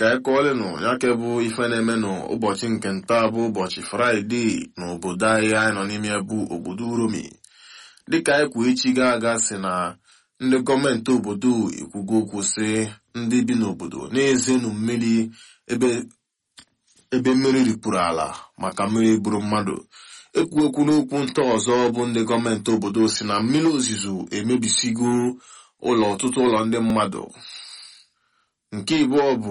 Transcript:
ka anyị kọọlenụ ya ke bụ ife na-eme n'ụbọchị nke nta bụ ụbọchị fraịde n'obodo anyị anyị nọ n'ime ya bụ obodo uromi dịka anyị kwuo echi ga aga si na ndị gọọmenti obodo ekwugo okwu sị ndị bi n'obodo na-ezenu mmiri ebe ebe mmiri ripụrụ ala maka mmiri gburu mmadụ ekwu okwu n'okwu nta ọzọ bụ ndị gọọmenti obodo si na mmiri ozuzo emebisigo ụlọ ọtụtụ ụlọ ndị mmadụ nke ịbụọ bụ